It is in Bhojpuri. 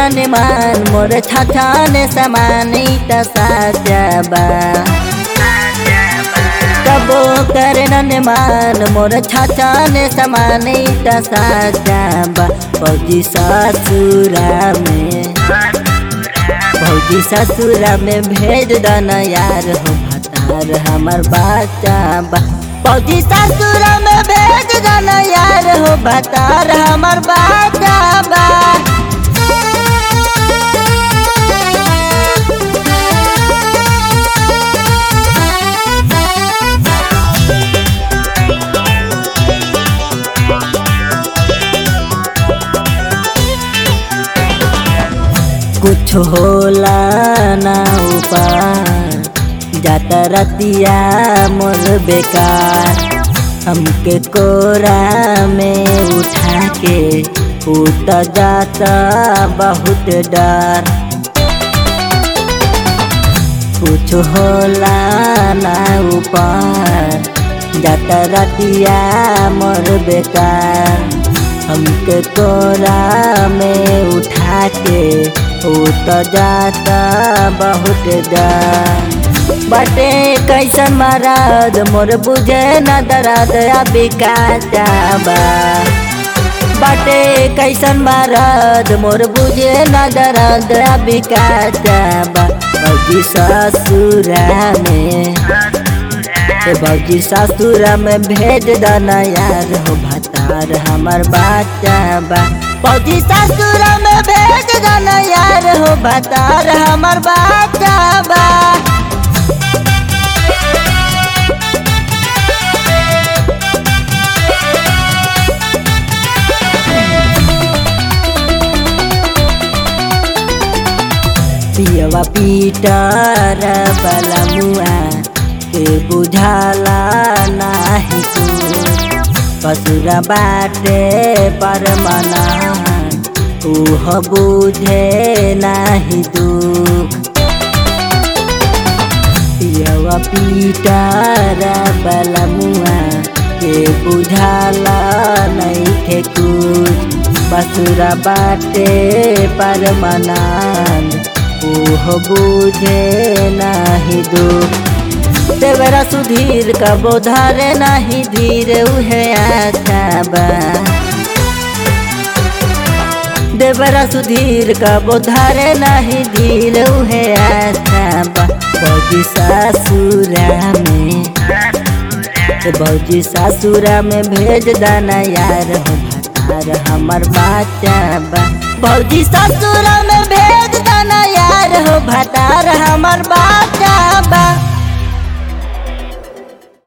निमान मोर छछाने समानी त साजबा कबो करे निमान मोर छछाने समानी त साजबा फौजी ससुरा में फौजी ससुरा में भेज दना यार हो भतार हमर बच्चा बा फौजी ससुरा में भेज दना यार हो भतार हमर बच्चा बा कुछ होला ना ऊपर जाता रतिया मोर बेकार हमके कोरा में उठा के उठ जाता बहुत डर कुछ होला ना ऊपर जाता रतिया मोर बेकार हमके कोरा में उठा के उठ जाता बहुत डर बटे कैसन मरद मोर बुझे न दर्द अभी बा बटे कैसन मरद मोर बुझे न दर्द अभी बा भौजी ससुरा में भौजी ससुरा में भेज दना यार हो भतार हमर बच्चा बा फौजी ससुरा में भेज दना यार हो भतार हमर बच्चा बा पियवा पीटर बला मुआ के बुझाला नाही कसुरा बाटे पर मना उह बुझे नाही दुख पियवा पीटर बला मुआ के बुझाला नहीं थे कुछ बसुरा बाटे पर मनान ओह बुझे नाही दुख देवरा सुधीर का बोधारे नाही धीर उहे अच्छा बा देवरा सुधीर का बोधारे नाही धीर उहे अच्छा बा फौजी सासुरा में भौजी सासुरा में भेज दाना यार हो भतार हमर बच्चा बा भौजी ससुरा में भेज दाना यार हो भतार हमर बच्चा बा